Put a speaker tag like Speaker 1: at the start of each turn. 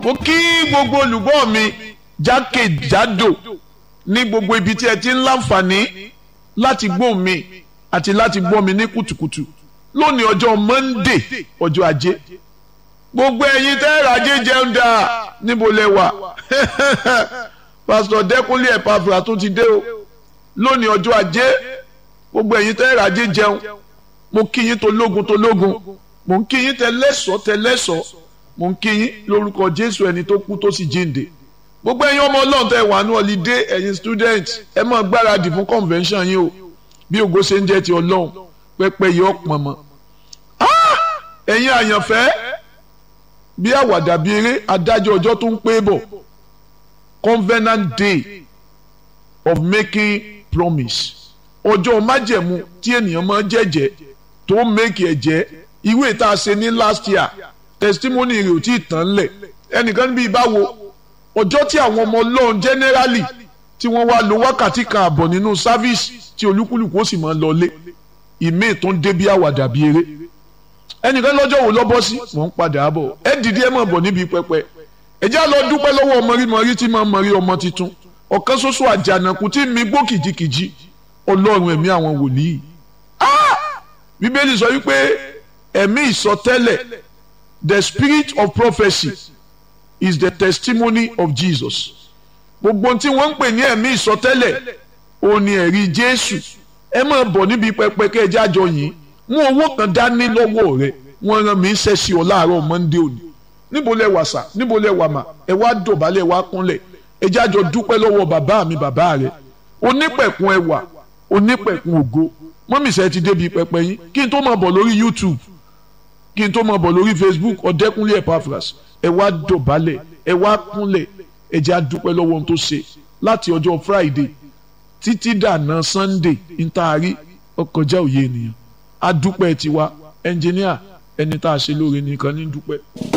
Speaker 1: mo kí gbogbo olùgbọ́ mi jákèjádò ní gbogbo ibi tí ẹ ti ń láǹfààní láti gbọ́ mi àti láti gbọ́ mi ní kùtùkùtù lónìí ọjọ́ Monday ọjọ́ ajé gbogbo ẹ̀yin tẹ́ rajé jẹun dáa níbo lẹ wà pásítọ̀ Dẹ́kúnlé Ẹ̀pàfùrà tó ti dé o lónìí ọjọ́ ajé gbogbo ẹ̀yin tẹ́ rajé jẹun mo kí yín tológun tológun mo ń kí yín tẹlẹ́sọ̀ tẹlẹ́sọ̀ mo ń kí yín lórúkọ Jésù ẹni tó kú tó sì jíǹde gbogbo ẹ̀yin ọmọ Ọlọ́run tẹ́ wà ní ọlídé ẹ̀yin student ẹ máa gbáradì fún convention yín o bí ògo ṣe ń jẹ́ ti Ọlọ́run pẹ́pẹ́ yìí ọ̀pọ̀ mọ́ ẹ̀yin àyànfẹ́ bí àwàdà bí eré adájọ́ ọjọ́ tó ń pé bọ̀ covenant day of making promise ọjọ́ májẹ̀mú tí ènìyàn máa jẹ́jẹ́ tó make ẹ̀jẹ̀ ìwé tá a ṣe ní last year testimony rẹ̀ ò tí ì tán lẹ̀ ẹnìkan níbi ìbáwo ọjọ́ tí àwọn ọmọ ọlọ́run generally tí wọ́n wá lo wákàtí kan àbọ̀ nínú service tí olúkúlùkù ó sì máa lọlé ìmí tó ń dé bí àwàdà bí eré ẹnìkan lọ́jọ́ wo lọ́bọ́ sí wọ́n ń padà bọ̀ ẹ dìde ẹ máa bọ̀ níbi pẹpẹ ẹ já lọ dúpẹ́ lọ́wọ́ mọ̀rímọ̀rí tí máa mọ̀rí ọmọ tuntun ọ̀kan ṣoṣo àjànàkú tí mi gbó kìjikìji ọlọ́run ẹ̀mí àwọn wòlíì bíbélì sọ wípé ẹ̀mí ìsọtẹ́lẹ̀ the spirit of prophecy is the testimony of Jesus gbogbo tí wọ́n ń pè ní ẹ̀mí ìsọtẹ́lẹ̀ òun ni ẹ̀rí Jésù ẹ máa bọ̀ níbi pẹpẹ kẹ́ ẹ jájọ yìí mú owó kan dání lọ́wọ́ rẹ wọ́n rán mi ṣẹ́ sí ọ láàárọ̀ Monday òní níbo lẹ wà sà níbo lẹ wà mà ẹ wá dọ̀bálẹ̀ wá kúnlẹ̀ ẹ jájọ dúpẹ́ lọ́wọ́ bàbá mi bàbá rẹ onípẹ̀kun ẹwà onípẹ̀kun ògo mọ́mísẹ́ ti débi pẹpẹ yín kí n tó máa bọ̀ lórí YouTube kí n tó máa bọ̀ lórí Facebook ọ̀dẹ́kúnlé Epaphras ẹ wá dọ̀bálẹ̀ ẹ wá kúnlẹ̀ ẹ jẹ́ àdúpẹ́ lọ́wọ́ ohun tó ṣe láti ọjọ́ Friday títí dànà Sunday ntaari ọkọjá òye ènìyàn àdúpẹ́ tiwa ẹnjìníà ẹni tá a ṣe lóore nìkan ní dúpẹ́.